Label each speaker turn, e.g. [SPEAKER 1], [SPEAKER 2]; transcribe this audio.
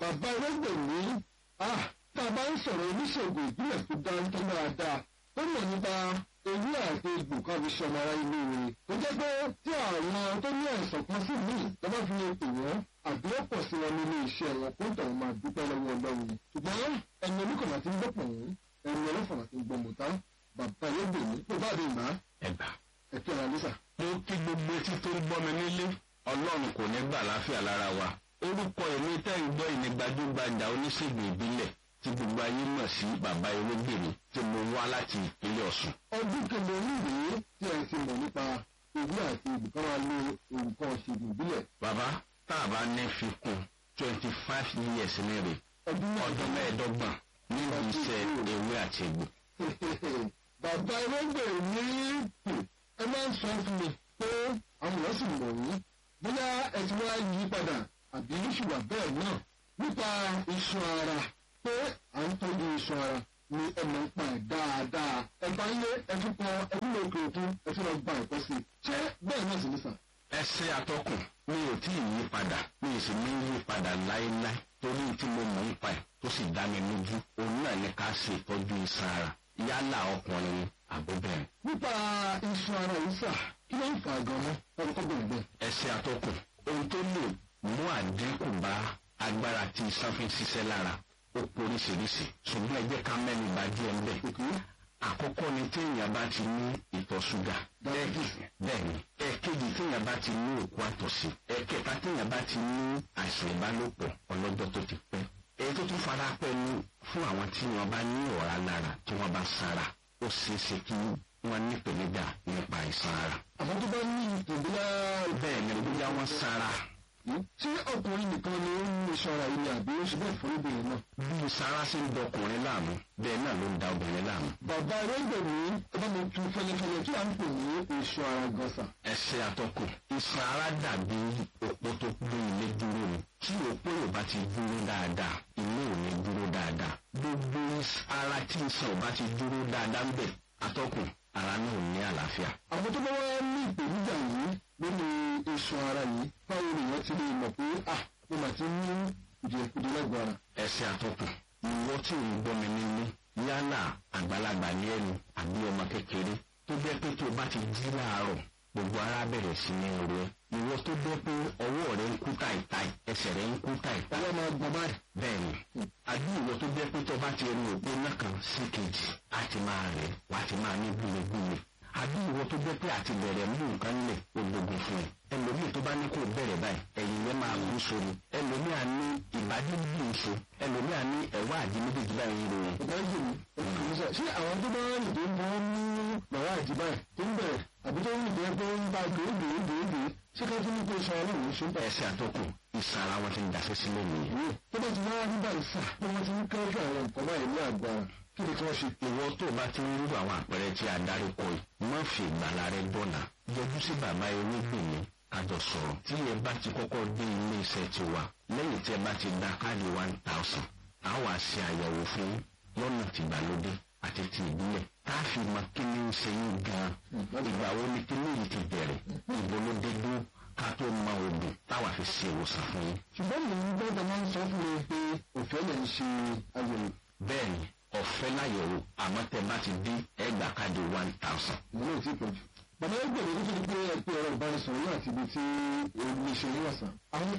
[SPEAKER 1] bàbá ẹlẹ́gbẹ̀mí tá a bá ń sọ̀rọ̀ oníṣègùn ìbílẹ̀ tó dáńtọ́ dáadáa ó mọ̀ nípa ewé àti egbò kan fi ṣọmọ ara ilé rẹ̀ tó jẹ́ pé tí àwọn tó ní àìsàn kan sí míì lọ́ba fi lè pè wọ́n àbí ó pọ̀ sí wọn nínú iṣẹ́ wọn kó tọ̀hún máa dúpẹ́ lọ́wọ́ ọlọ́run ṣùgbọ́n ẹni oníkànnà ti ń gbọ́ pọ̀ wọ́n ẹni ọlọ́fọ̀nà ti ń gbọ́ mọ̀tá bàbá ẹlẹ́gbẹ̀mí tó bá dé ìgbà
[SPEAKER 2] ẹgbà.
[SPEAKER 1] ẹ̀kẹ́ ara lẹ́sà.
[SPEAKER 2] mo kí gbogbo etí tó ń gbọ́ mi nílé ọlọ́run kò ní gbà láfíà lára wa orúkọ èmi tẹ́ ń gbọ́ ìní gbajúgbajà oníṣègùn ìbílẹ̀ tí gbogbo ayé mọ̀ sí bàbá ewégbèmí tí mo wá láti ìpínlẹ̀ ọ̀sùn.
[SPEAKER 1] ọdún kẹlẹ oníwèé tí ẹ ti mọ̀ nípa ewé àti ibùkún wa lo nǹkan ṣègùn ìbílẹ̀.
[SPEAKER 2] bàbá tá a bá ní fi kún twenty five years ní rè
[SPEAKER 1] ọdún
[SPEAKER 2] ọdún mẹ́ẹ̀ẹ́dọ́gbọ̀n nínú iṣẹ́ ewé àti egbò.
[SPEAKER 1] bàbá ẹlẹ́gbẹ̀ẹ́ ní ẹ máa ń sọ fún mi pé àwọn èèyàn sì mọ̀ yín bóyá ẹ ti wá yí padà àbí ṣùgbọ́n bẹ́ẹ̀ náà nípa iṣan ara pé à ń tọ́jú iṣan ara ni ẹ mọ̀ ń pa ẹ̀ dáadáa ẹ bá ń lé ẹ tún kọ ẹ tún lè òkè òkun ẹ tún lọ gba ẹ̀kọ́ sí i ṣé bẹ́ẹ̀ náà sì ní sàn.
[SPEAKER 2] ẹsẹ atọkùn mi ò tí ì yí padà mi ì sì ní yí padà láéláé torí tí mo mọ̀ ń pa ẹ̀ tó sì dá mi lójú òun náà ní ká ṣe ìtọ́jú iṣan ara yálà ọkùnrin ni àbóbẹ̀rẹ̀.
[SPEAKER 1] nípa iṣan ara yìí sà kí ló ń fà gan-an ọdún tó bẹ̀rẹ̀ bẹ́ẹ̀.
[SPEAKER 2] ẹsẹ atọkùn ohun tó lè mú àdínkù bá agbára tí iṣan fi ń ṣiṣẹ́ lára ó poríṣiríṣi ṣùgbọ́n ẹ jẹ́ ká mẹ́nu bà díẹ̀ ń bẹ̀.
[SPEAKER 1] òkè
[SPEAKER 2] àkọ́kọ́ ni téèyàn bá ti ní ìtọ̀ ṣúgà bẹ́ẹ̀ni ẹ̀kejì téèyàn bá ti ní òkú àtọ̀sí ẹ̀kẹta téèyàn bá ti ní àìsàn ìbálòpọ̀ ọlọ́jọ́ tó ti pẹ́ èyí tó tún fara pẹ́ ní fún àwọn tí wọ́n bá ní ọ̀rá lára tí wọ́n bá sára ó ṣeé ṣe kí wọ́n ní ìpèníjà nípa àìsàn ara
[SPEAKER 1] àwọn tó bá ní ìpèníjà
[SPEAKER 2] bẹ́ẹ̀ ni bóyá wọ́n sára
[SPEAKER 1] tí ọkùnrin nìkan ni ó ń ní iṣan ara yìí ni àbí ó ṣe bẹ́ẹ̀ fún obìnrin náà.
[SPEAKER 2] bí sára ṣe ń dọkùnrin láàmú bẹ́ẹ̀ náà ló ń da obìnrin láàmú.
[SPEAKER 1] bàbá ẹlẹ́gbẹ̀mí ọba mi tu fẹlẹfẹlẹ tí à ń pè ní iṣan ara gọ́sà.
[SPEAKER 2] ẹsẹ àtọkùn iṣan ara dàbí òpó tó gbé ilé dúró ni tí òpó yóò bá ti dúró dáadáa ilé ò ní dúró dáadáa gbogbo ara tí iṣan ò bá ti dúró dáadáa ń bẹ àtọkùn ara náà ò ní àlàáfíà.
[SPEAKER 1] àwọn tó bá wá ní ìpèníjà yìí lórí iṣan ara yìí báwo nìyẹn ti lè mọ̀ pé ah mo mà ti ní ìdíyẹkùdí lẹ́gbọ̀ọ́ ara.
[SPEAKER 2] ẹsẹ àtọkùn ìwọ tí ò ń gbọ́ mi nílé yálà àgbàlagbà ní ẹnu àbí ọmọ kékeré tó jẹ́ pé tó o bá ti jí láàárọ̀ gbogbo ara bẹ̀rẹ̀ sí ní ro ẹ ìwọ tó jẹ́ pé ọwọ́ rẹ ń kú táìtáì ẹsẹ̀ rẹ ń kú táìtáì
[SPEAKER 1] ọwọ́ máa gbọ́n báyìí.
[SPEAKER 2] bẹ́ẹ̀ni àbí ìwọ tó jẹ́ pé tó bá ti rí òpó náà kan sí kejì á ti máa rẹ̀ wá ti máa ní gbúlegbúle àbí ìwọ tó jẹ́ pé àti bẹ̀rẹ̀ mú nǹkan lẹ̀ ológun fún ẹ ẹlòmíì tó bá ní kó bẹ̀rẹ̀ báyìí ẹ̀yìn yẹn máa gún sórí ẹlòmíì á ní ìbádí bí nso ẹlòmíì á ní ẹ̀wá àdí méjèèjì báyìí ń ròyìn.
[SPEAKER 1] ọ̀gá ìjì mi ọkùnrin sọ ṣé àwọn tó bá rìn tó ń bọ́ ní bàbá àjíbá ẹ̀ tó ń bẹ̀rẹ̀ àbí tó ń rìn tó ń pé ń bá gbèégbèégbèégbè ṣé ká tún ní pé iṣan ara òun ṣe ń bẹ̀.
[SPEAKER 2] ẹsẹ̀ àtọkùn ìsàn ara wọn ti ń daṣẹ́ sílẹ̀ nìyẹn.
[SPEAKER 1] tó bá ti wá nígbà ìsà tó wọ́n ti ń kẹ́rù àwọn nǹkan báyìí ní àgbà kí ni kí wọ́n ṣe.
[SPEAKER 2] ìwọ tó o bá ti ń rú àwọn àpẹẹrẹ tí a darí kọ yìí má fi ìgbàlá rẹ dọ̀nà yọjú sí bàbá ewégbèmí kájọ sọ̀rọ̀ tí ẹ bá ti kọ́kọ́ dé ilé iṣẹ́ tiwa lẹ́yìn tí ẹ bá ti gba káàdì one thousand a wá ṣe àyẹ̀wò fún lọ́nà tìgbàlódé àti ti ìbílẹ̀ tá a fi mọ kí ni ń ṣe yín gan-an ìgbà wo ni kí ni yìí ti bẹ̀rẹ̀ ìbò ló dé dúró ká tó mọ oògùn táwa fi ṣe ìwòsàn fún yín.
[SPEAKER 1] ṣùgbọ́n mi ń gbọ́dọ̀ máa ń sọ fún mi pé òfẹ́ lè ń ṣe àyẹ̀wò.
[SPEAKER 2] bẹ́ẹ̀ni ọ̀fẹ́ láyẹ̀wò àmọ́ tẹ bá ti dín ẹgbà káàdì one thousand.
[SPEAKER 1] ìwé ò tí pọ̀ jù. bàbá ẹgbẹ̀rún tó ti di pé ẹ pé ọ̀rọ̀ ìbánisọ̀rọ̀ náà ti di tí omi ṣe ní ọ̀sán. àwọn